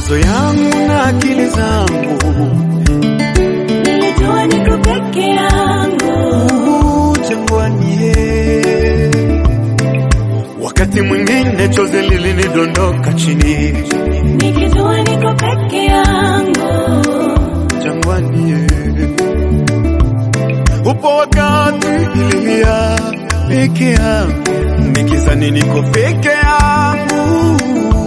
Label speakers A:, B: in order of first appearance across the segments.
A: mawazo yangu na akili zangu
B: nilijua niko peke yangu,
A: uh, jangwani ye. Wakati mwingine chozi lilinidondoka chini
B: nikijua niko peke yangu,
A: jangwani ye. Upo wakati nililia peke yangu nikizani niko peke yangu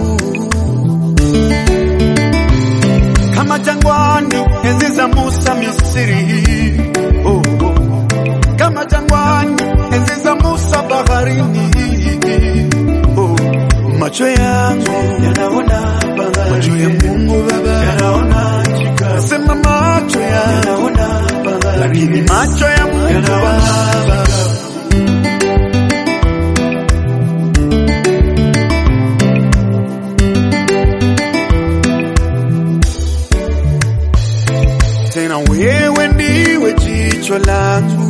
A: kama jangwani enzi za Musa Misri, oh, oh. kama jangwani enzi za Musa baharini, oh. macho yangu yanaona bahari, macho ya Mungu Baba yanaona chika, sema macho yangu yanaona bahari, lakini macho ya Mungu Baba tena wewe ndiwe jicho langu,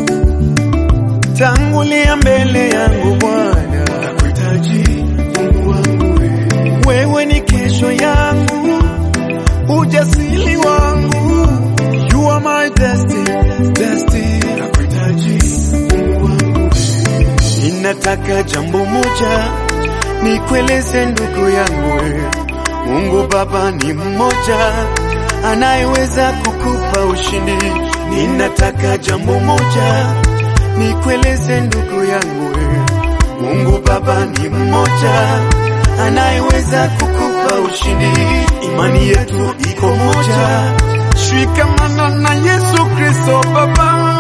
A: tangulia mbele yangu Bwana, nakuhitaji Mungu wangu, wewe. wewe ni kesho yangu, ujasiri wangu, you are my destiny, destiny, nakuhitaji Mungu wangu, ninataka jambo moja nikueleze ndugu yangu, wewe. Mungu Baba ni mmoja anayeweza kukupa ushindi. Ninataka jambo moja nikueleze ndugu yangu, wewe. Mungu Baba ni mmoja anayeweza kukupa ushindi. Imani yetu iko moja, shikamana na Yesu Kristo Baba.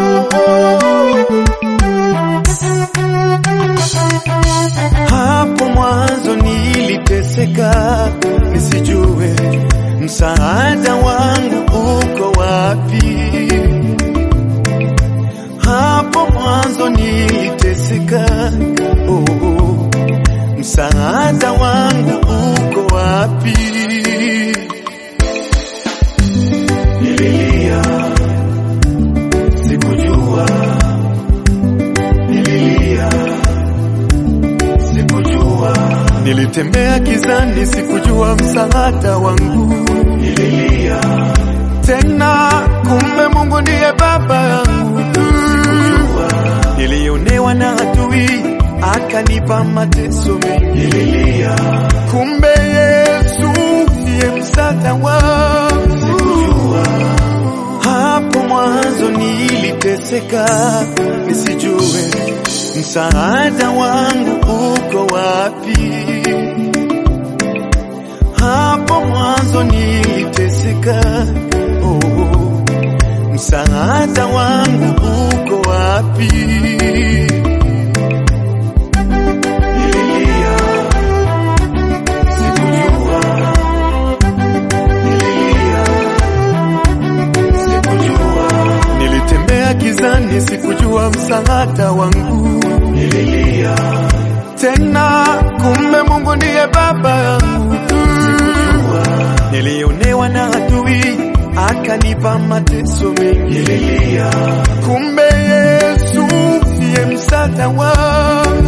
A: Hapo mwanzo niliteseka nisijue msaada wangu uko wapi. Hapo mwanzo niliteseka, oh, oh, msaada wangu uko wapi? Nililia, sikujua, nililia, sikujua, nilitembea gizani, sikujua msaada wangu. Nililia tena, kumbe Mungu ndiye baba yangu. Sikujua, nilionewa na adui akanipa mateso mengi. Nililia kumbe Yesu ndiye msaada wangu. Sikujua hapo mwanzo niliteseka, nisijue msaada wangu uko wapi. Hapo mwanzo niliteseka, oh, msaada wangu uko wapi? Nililia, sikujua, nililia, sikujua, nilitembea gizani, sikujua msaada wangu. Nililia tena, kumbe Mungu ndiye baba yangu. Sikujua, nilionewa na adui akanipa mateso mengi. Nililia kumbe Yesu ndiye msaada wangu.